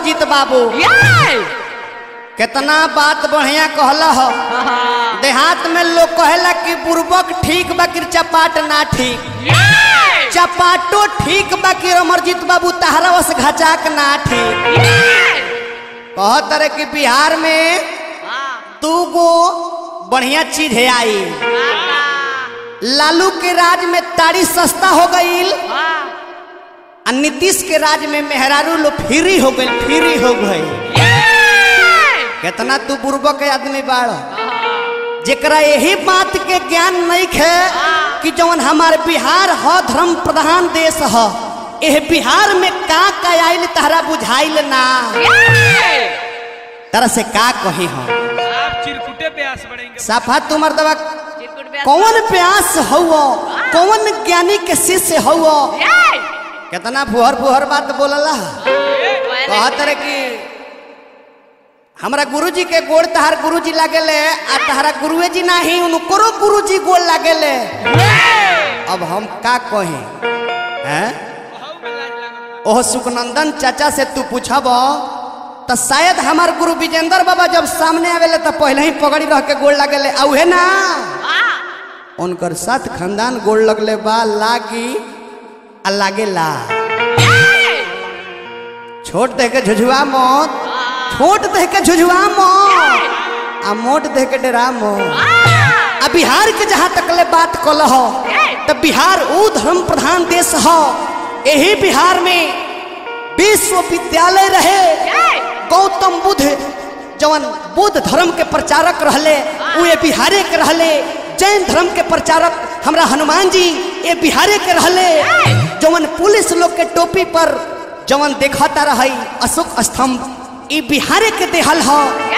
अमरजीत बाबू कितना बात बढ़िया कहला हो देहात में लोग कहेला कि बुर्बक ठीक बा कि चपाट ना ठीक चपाटो ठीक बा कि अमरजीत बाबू तहरा वस घचाक ना ठीक कहत रहे कि बिहार में दू गो बढ़िया चीज है आई लालू के राज में ताड़ी सस्ता हो गईल आ नीतीश के राज में मेहरारू लो फ्री हो गई फ्री हो गई कितना तू बुर्बक के आदमी बाड़ जेकरा यही बात के ज्ञान नहीं है कि जौन हमार बिहार ह धर्म प्रधान देश ह एह बिहार में का का आइल तहरा बुझाइल ना तरह से का कही हम आप चिरकुटे प्यास बढ़ेंगे साफा तुमर दवा कौन प्यास हौ कौन ज्ञानी के शिष्य हौ कितना फुहर फुहर बात बोलला कहत रहे कि हमरा गुरुजी के गोड़ तहार गुरुजी लागेले आ तहरा गुरुए जी नाही उनको गुरुजी गोड़ लागेले अब हम का कही हैं ओह सुखनंदन चाचा से तू पूछब तो शायद हमार गुरु विजेंद्र बाबा जब सामने आवेले तो पहले ही पगड़ी रह के गोड़ लागेले आ उहे ना उनकर साथ खानदान गोड़ लगले बा लागी आ लागेला छोट दे के झुझुआ मत छोट दे के झुझुआ मत आ मोट दे के डरा मत आ बिहार के जहाँ तक ले बात कल हो तो बिहार ऊ धर्म प्रधान देश हो यही बिहार में विश्वविद्यालय रहे गौतम बुद्ध जवन बुद्ध धर्म के प्रचारक रहले उ ये बिहारे के रहले जैन धर्म के प्रचारक हमरा हनुमान जी ये बिहारे के रहले जवन पुलिस लोग के टोपी पर जवन देखता रही अशोक स्तंभ ई बिहारे के देहल ह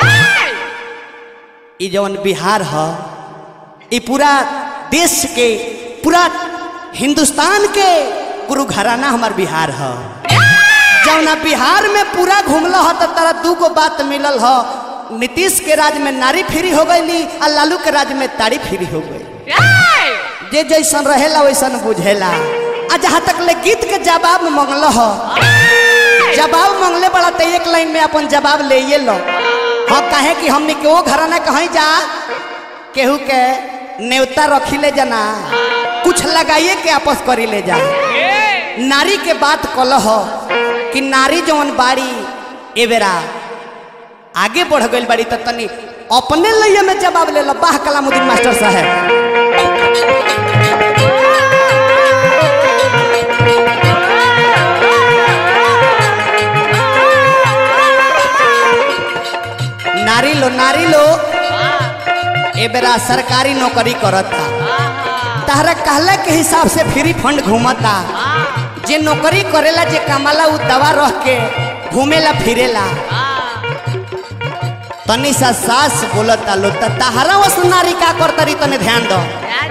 ई जवन बिहार ह ई पूरा देश के पूरा हिंदुस्तान के गुरु घराना हमार बिहार ह जौना बिहार में पूरा घूमल ह तो तारा दू गो बात मिलल ह नीतीश के राज में नारी फ्री हो गई आ लालू के राज में तारी फ्री हो गई जे जैसन रहेला वैसन बुझेला आ जहाँ तक ले गीत के जवाब मंगल ह जवाब मंगले बड़ा तो एक लाइन में अपन जवाब ले ये लो हाँ कहे कि हमने के वो घराना कहीं जा केहू के नेवता रखी ले जाना कुछ लगाइए के आपस करी ले जा नारी के बात कल हो कि नारी जवन बाड़ी ए बेरा आगे बढ़ गई बाड़ी तो तनी अपने लिए में जवाब ले लो बाह कलामुद्दीन मास्टर साहब नारी लो नारी लो ए बेरा सरकारी नौकरी करता तहरा कहला के हिसाब से फ्री फंड घूमता जे नौकरी करेला जे कमाला उ दवा रह के घूमेला फिरेला तनी सा सास बोलता लो त तहरा वस नारी का करतरी तने ध्यान दो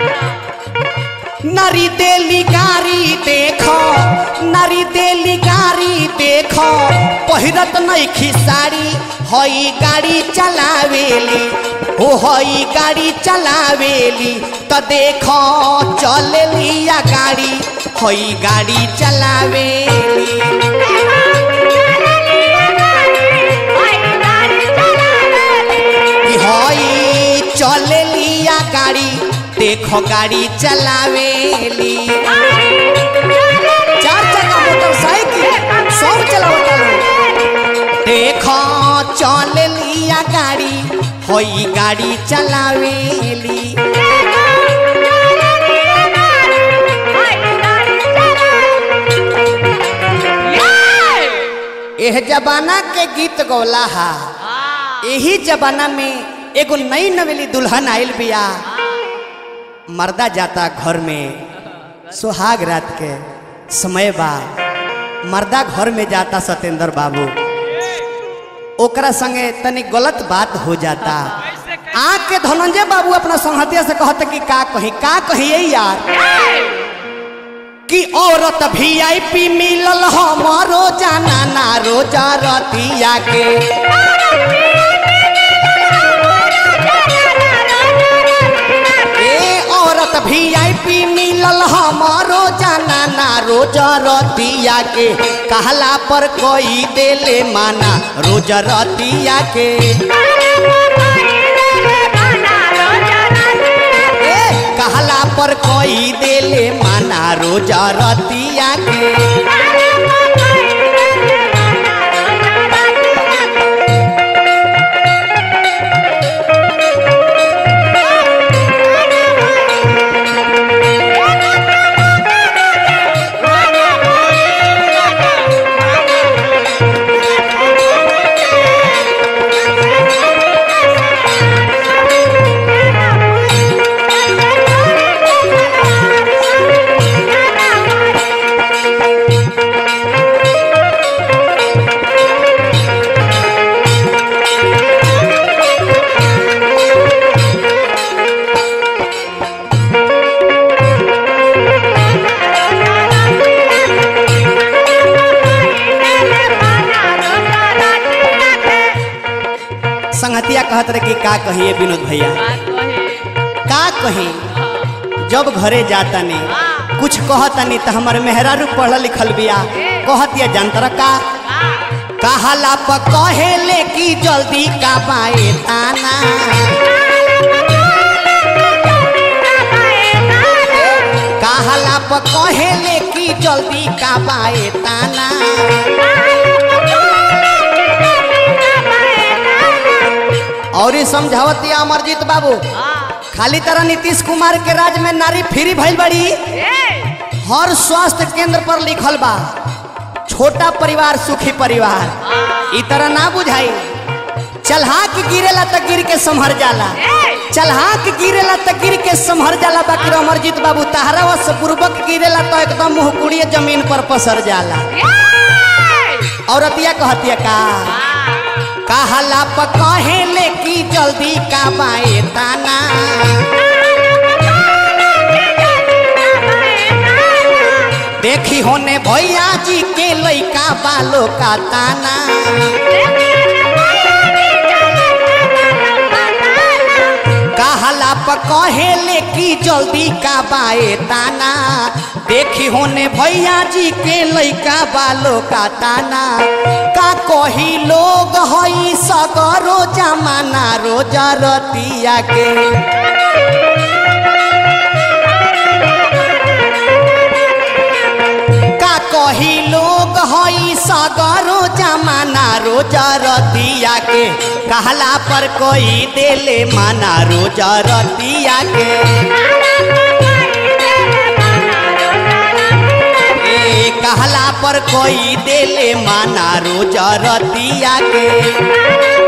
नारी देली गारी देखो नारी देली गारी देखो पहिरत नहीं खिसाड़ी हई गाड़ी चलावेली ओ हई गाड़ी चलावेली त देखो चलेली या गाड़ी हई गाड़ी चलावेली कि हई चलेली या गाड़ी देखो गाड़ी चलावेली चार चक्का मोटरसाइकिल सब चलावता लोग देखो चलेली या गाड़ी हई गाड़ी चलावेली एह जमाना के गीत गौला हा यही जमाना में एगो नई नवेली दुल्हन आइल बिया मर्दा जाता घर में सुहाग रात के समय बा मर्दा घर में जाता सत्येंद्र बाबू ओकरा संगे तनी गलत बात हो जाता आँख के धनंजय बाबू अपना संहतिया से कहते कि का कही का कहिए यार कि औरत भी आई पी मिलल हमारो जाना ना रोजा रतिया के ए औरत भी आई पी मिलल हमारो जाना ना रोज रतिया के कहला पर कोई देले माना रोज रतिया के ए कहला पर कोई देले माना रोज रतिया के संगतिया कहत रहे कि का कहिए विनोद भैया का कही जब घरे जाता नहीं कुछ कहता नहीं तो हमारे मेहरारू पढ़ल लिखल बिया कहतिया जानतर का कहला प कहेले कि जल्दी का बाए ताना कहला प कहेले कि जल्दी का बाए ताना और ये समझावतिया अमरजीत बाबू खाली तरह नीतीश कुमार के राज में नारी फ्री भइल बड़ी हर स्वास्थ्य केंद्र पर लिखल बा छोटा परिवार सुखी परिवार ई तरह ना बुझाई चलहा के गिरेला त गिर के संभर जाला चलहा के गिरेला त गिर के संभर जाला बाकी अमरजीत बाबू तहरा वश पूर्वक गिरेला तो एकदम मुहकुड़िए जमीन पर पसर जाला औरतिया कहतिया का कहला प कहेले कि जल्दी का बाए ताना देखी होने भैया जी के लइका बालो का ताना कहला प कहेले कि जल्दी का बाए ताना देखी होने भैया जी के लइका बालो का ताना का कही लोग हई सगरो जमाना रोजा रतिया के का कही लोग हई सगरो जमाना रोजा रतिया के कहला पर कोई देले माना रोजा रतिया के ए कहला पर कोई देले माना रोजा रतिया के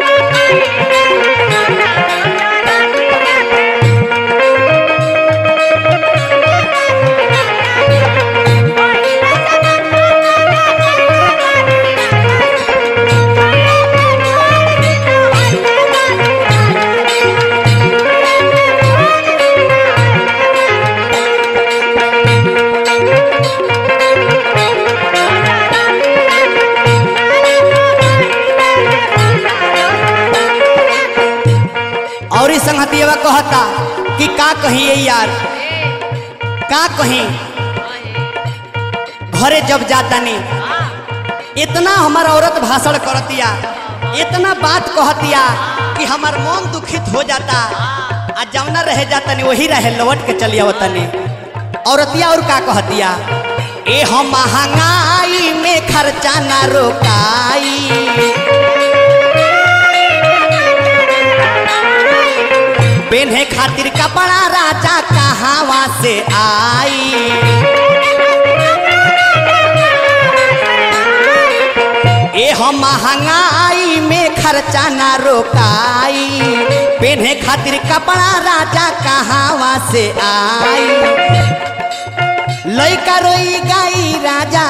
और इस संगतिया कहता कि का कहिए यार का कहीं घरे जब जाता नहीं इतना हमार औरत भाषण करतिया इतना बात कहतिया कि हमार मन दुखित हो जाता आ जौना रह जाता नहीं वही रहे लौट के चलिया तनी औरतिया और का कहतिया ए हम महंगाई में खर्चा ना रोकाई पेन्हे खातिर कपड़ा राजा कहावा से आई ए हम महंगाई में खर्चा ना रोकाई पेन्हे खातिर कपड़ा राजा कहावा से आई लइका रोई गाई राजा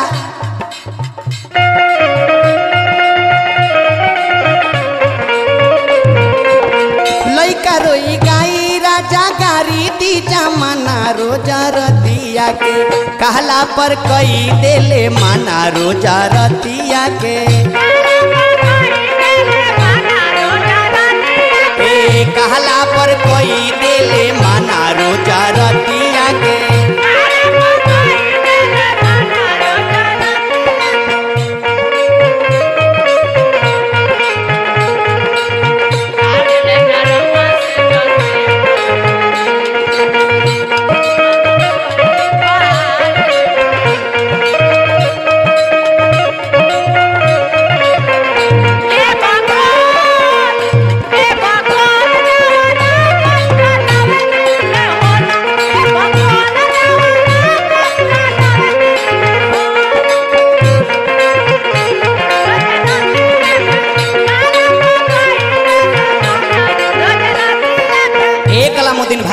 लइका रोई गाई राजा गारी दी जमाना रोजा रतिया के कहला पर कई देले माना रोजा रतिया के ए कहला पर कोई देले माना रोजा रतिया के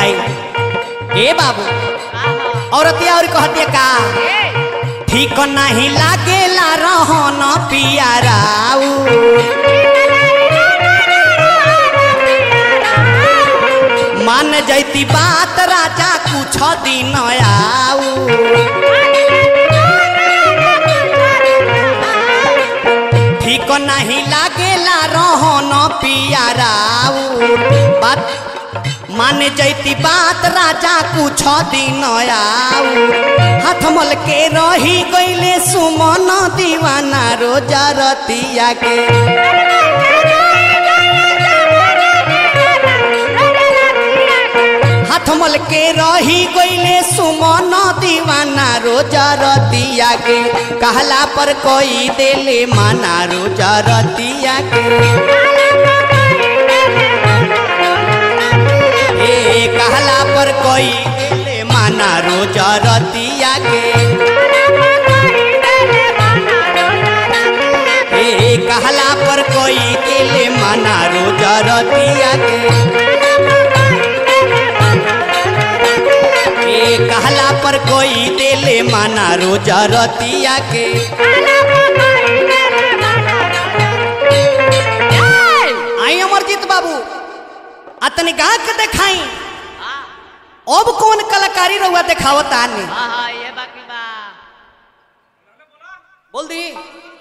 भाई ए बाबू औरतिया और कहतिया का ठीक नहीं लागेला रहन पियाराऊ मान जैती बात राजा कुछ दिन आऊ ठीक नहीं लागेला रहन पियाराऊ बात मान जैती बात राजा कुछ दिन आऊ हाथ मल के रही गईले सुमन दीवाना रोजा रतिया के हाथ मल के रही गईले सुमन दीवाना रोजा रतिया के कहला पर कोई देले माना रोजा रतिया के ए कहला पर कोई देले माना रोजा रतिया के ए कहला पर कोई देले माना रोजा रतिया के ए कहला पर कोई देले माना रोजा रतिया के आई अमरजीत बाबू अतनी गा के देखाई अब कौन कलाकारी रहुआ देखावत आने हाँ हाँ ये बाकी बा बोल दी